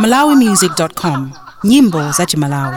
malawimusic.com nyimbo za chimalawi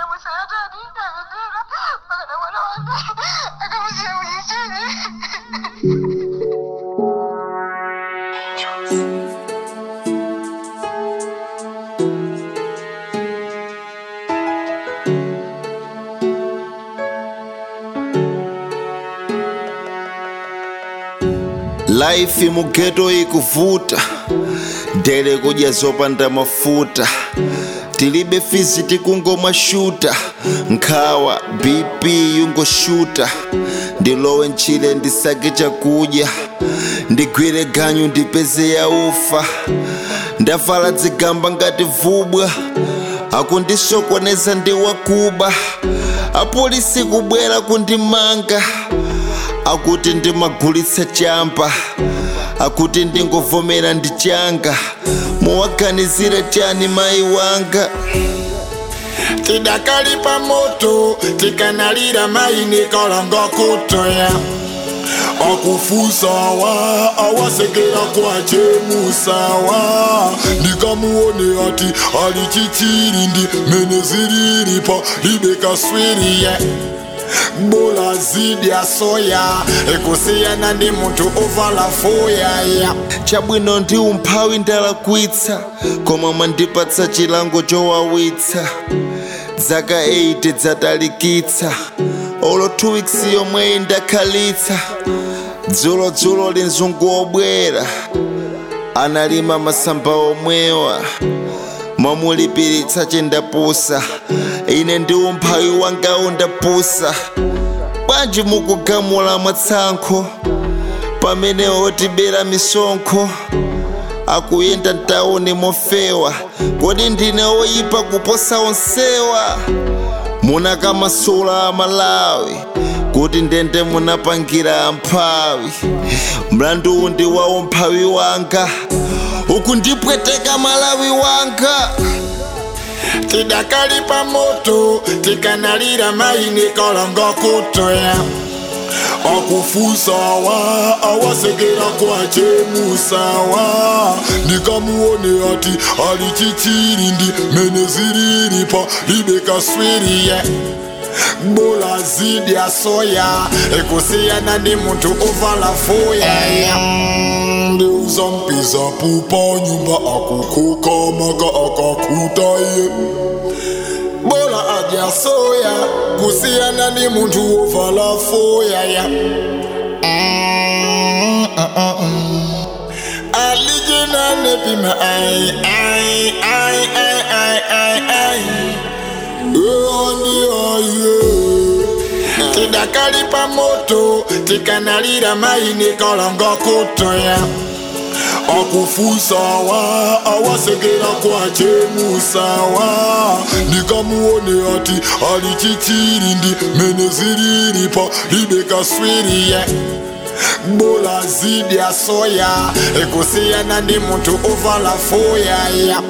Life mugeto ikuvuta dele kudya zopanda mafuta tilibe fizi tikungomwa shuta nkhawa bp yungoshuta ndilowe ntchire ndisake chakudya ndigwire ganyu ndipeze ya ufa ndavala dzigamba ngati vubwa akundisokoneza ndi wakuba apolisi kubwera kundimanga akuti ndimagulitsa champa akuti ndingovomera ndi changa muwaganizire chani mayi wanga tidakalipa moto tikanalira maini kalanga kutoya akufusawa awasekera kwachemusawa ndikamuone ati ali chichiri ndi mene zililipa libekaswiriye bola zidya soya ekusiyana ndi munthu ovala foyaya chabwino ndi umphawi ndalakwitsa koma mwandipatsa chilango chowawitsa zaka 8 dzatalikitsa olo 2 weeks yomweyi ndakhalitsa dzulodzulo linzungu obwera analima masamba omwewa mwamulipiritsa chendapusa ine ndi umphawi wanga undapusa bwanji mukugamula mwatsankho pamene otibera misonkho akuyenda mtauni mofewa kodi ndine oyipa kuposa onsewa munakamasula amalawi kuti ndende munapangira amphawi mlandu ndi wa umphawi wanga uku ndipweteka malawi wanga tidakalipa moto tikanalira maini kalanga kutoya akufusawa awasekera kwachemusawa ndikamuone ati ali chichiri ndi mene zililipa libekaswiriye bola zidya soya ekusiyana ndi munthu ovala foyaya ndiuza mpiza pupa nyumba akukuka maka akakutaye bola adya soya kusiyana ndi munthu ovala foyaya alijenane pima ai ai ai ai ai ai ai tidakalipa moto tikanalira maini kalanga kutoya akufusawa awasekera kwachemusawa ndikamuone ati ali chichiri ndi mene zililipa libekaswiriye bola zidya soya ekusiyana ndi munthu ovala foyaya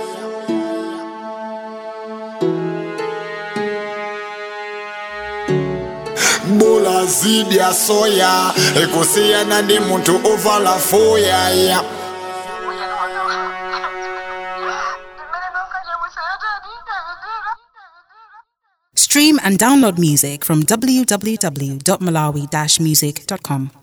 bola zidya soya ekusiyana ndi munthu ovala foyaya stream and download music from www.malawi-music.com